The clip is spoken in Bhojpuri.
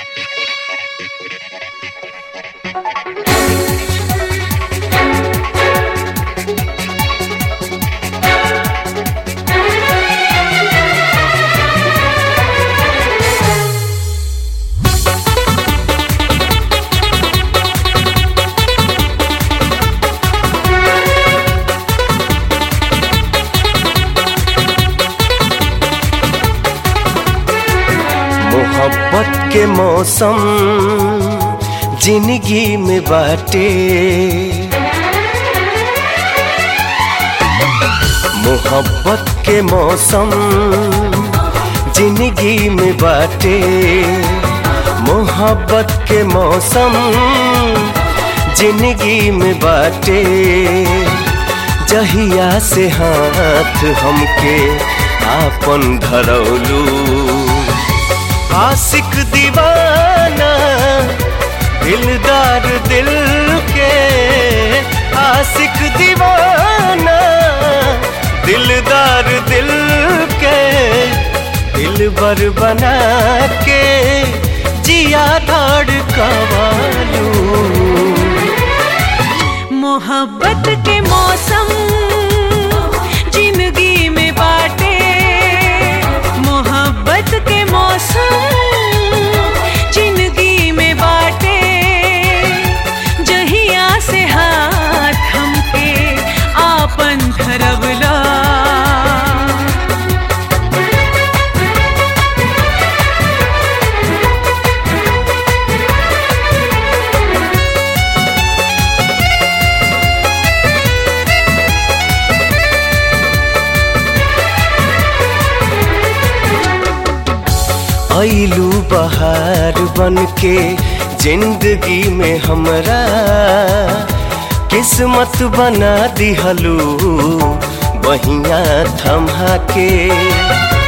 मोहब्बत के मौसम जिंदगी में बाटे मोहब्बत के मौसम जिंदगी में बाटे मोहब्बत के मौसम जिंदगी में बाटे जहिया से हाथ हमके आपन धरौलू आशिक दीवाना दिलदार दिल के आशिक दीवाना दिलदार दिल के दिल बर बना के जिया धाड़ कवालू मोहब्बत के मौसम जिंदगी में बाटे मोहब्बत के मौसम जिंदगी में बाटे जहिया से हाथ हमके आपन धरवला ऐलू बहार बन के जिंदगी में हमरा किस्मत बना दिहलू बहिया थमा के